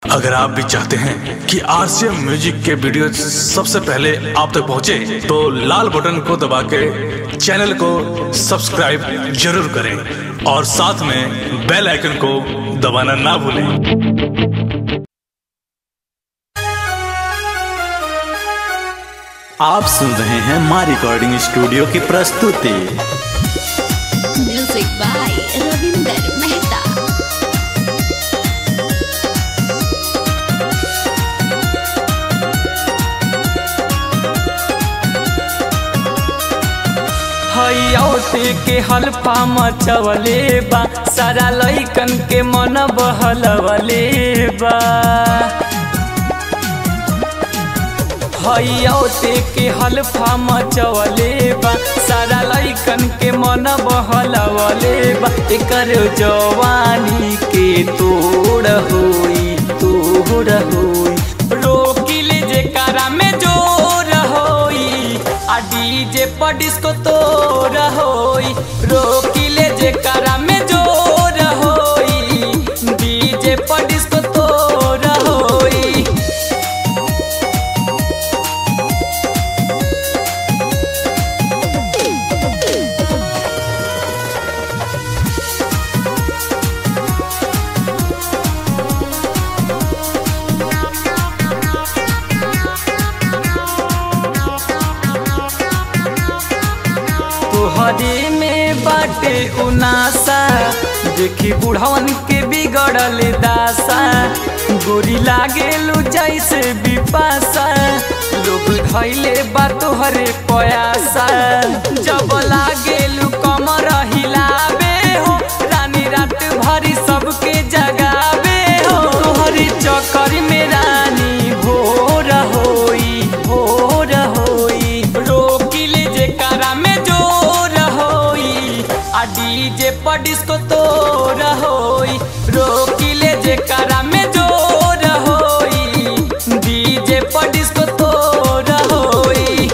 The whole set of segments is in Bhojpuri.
अगर आप भी चाहते हैं कि आरसीएम म्यूजिक के वीडियो सबसे पहले आप तक पहुंचे, तो लाल बटन को दबा के चैनल को सब्सक्राइब जरूर करें और साथ में बेल आइकन को दबाना ना भूलें आप सुन रहे हैं माँ रिकॉर्डिंग स्टूडियो की प्रस्तुति म्यूजिक बाय रविंदर मेहता हयौते के हल्फा मचवले बा सारा लइकन के मन बहलवले बा हयौते के हल्फा मचवले बा सारा लइकन के मन बहलवले बा एकर जवानी के तोड़ होई तोड़ होई रोकिले जे कारा में जोर होई आ डीजे पर डिस्को तोर होई रोकिले जे कारा में जोर होई डीजे पर डिस्को तोर होई तोहरे में बाटे उनासा देखी बुढ़वन के बिगड़ल दासा गोरी लागेलू जैसे बिपासा लोग धैले बा तोहरे पयासा जब लागेलू कमर हिलावे हो रानी रात भरी सबके जगावे हो तोहरी चक्कर में रानी भोर होई भोर होई रोकिले जे कारा में जोर होई आ डीजे पर डिस्को तोर होई रोकिले जे कारा में जोर होई डीजे पर डिस्को तोर होई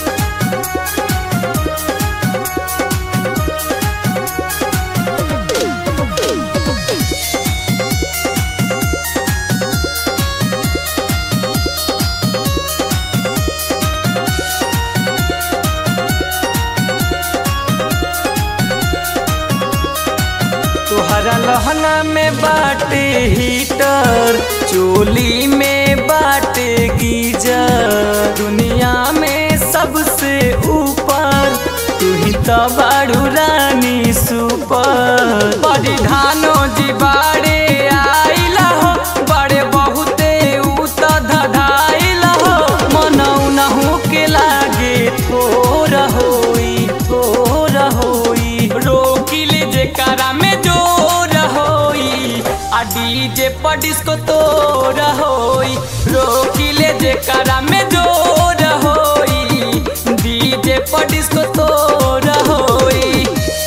तोहरा लहना में बाटे हीटर चोली में बाटे गीजर दुनिया में सबसे ऊपर तू ही तो बाड़ू रानी सुपर बड़ी धानो जी बाड़े आइला हो बड़े बहुते ऊ तो धधाइला हो मनौ नहु के लागे थोर होई थोर होई रोकिले जे कारा में जोर होई आ डीजे पर डिस्को तोर होई रोकिले जे कारा में जोर होई डीजे पर डिस्को तोर होई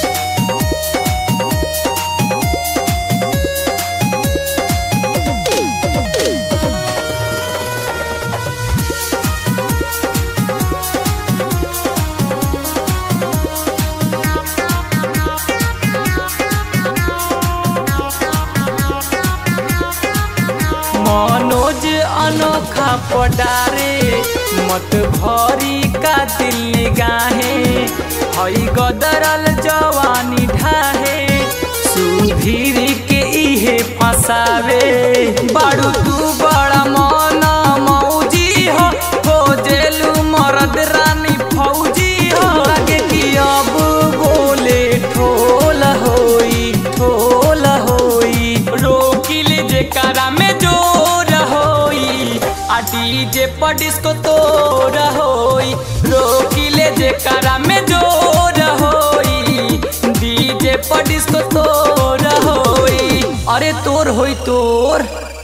मनोज अनोखा पडारे मत भरी का दिल निगाहे हई गदरल जवानी ढाहे सुधीर के इहे फसावे बाड़ू तू बड़ा मन मौजी हो हो जेलू मरद रानी फौजी हो लगे कि अब बोले ठोल होई ठोल होई रोकिले जे कारा में जोर होई आ डीजे पर डिस्को तोर होई रोकिले जे कारा में जोर होई डीजे पर डिस्को तोर होई अरे तोर होई तोर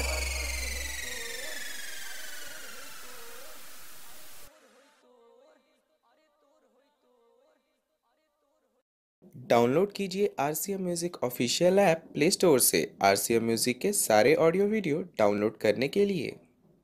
डाउनलोड कीजिए R C M music official app play store से आर सी एम म्यूज़िक के सारे ऑडियो वीडियो डाउनलोड करने के लिए